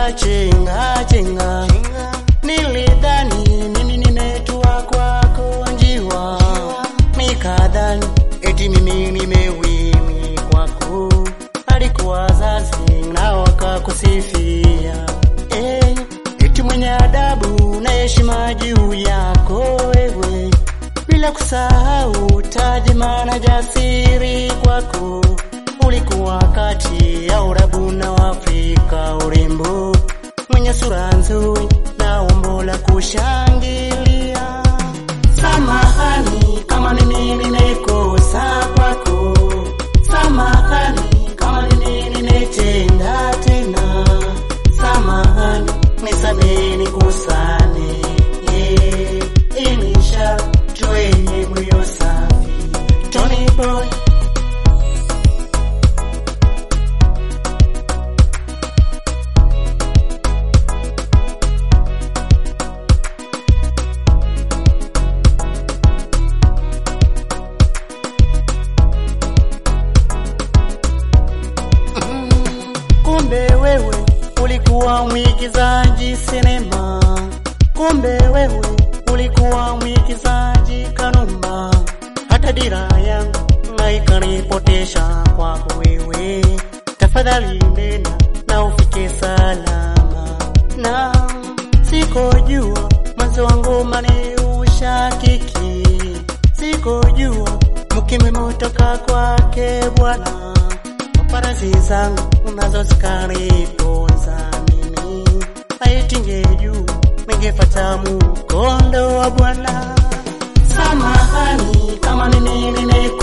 chenga chenga, nilidhani mimi nimetua kwako njiwa, nikadhani eti mimi nimewini kwako, alikuwa wazazi na wakakusifia eh, eti mwenye adabu na heshima juu yako wewe, bila kusahau tajima na jasiri kwako ulikuwa kati ya Urabu na Afrika, urembo mwenye sura nzuri na umbo la kushangilia. Samahani kama mimi nimekosa kwako, samahani kama mimi nimetenda tena, samahani nisamehe, nikusane yeah. Inisha tuenye moyo safi, Tony Boy Kumbe wewe ulikuwa mwigizaji sinema, kumbe wewe ulikuwa mwigizaji Kanumba. Hata dira yangu na ikanipotesha kwako wewe. Tafadhali nena na ufike salama, na sikojua mwanzo wangu mani ushakiki, sikojua mkime motoka kwake Bwana farasi zangu unazozikaritunza mimi, aitinge juu ningefata mkondo wa Bwana. Samahani kama mimi nime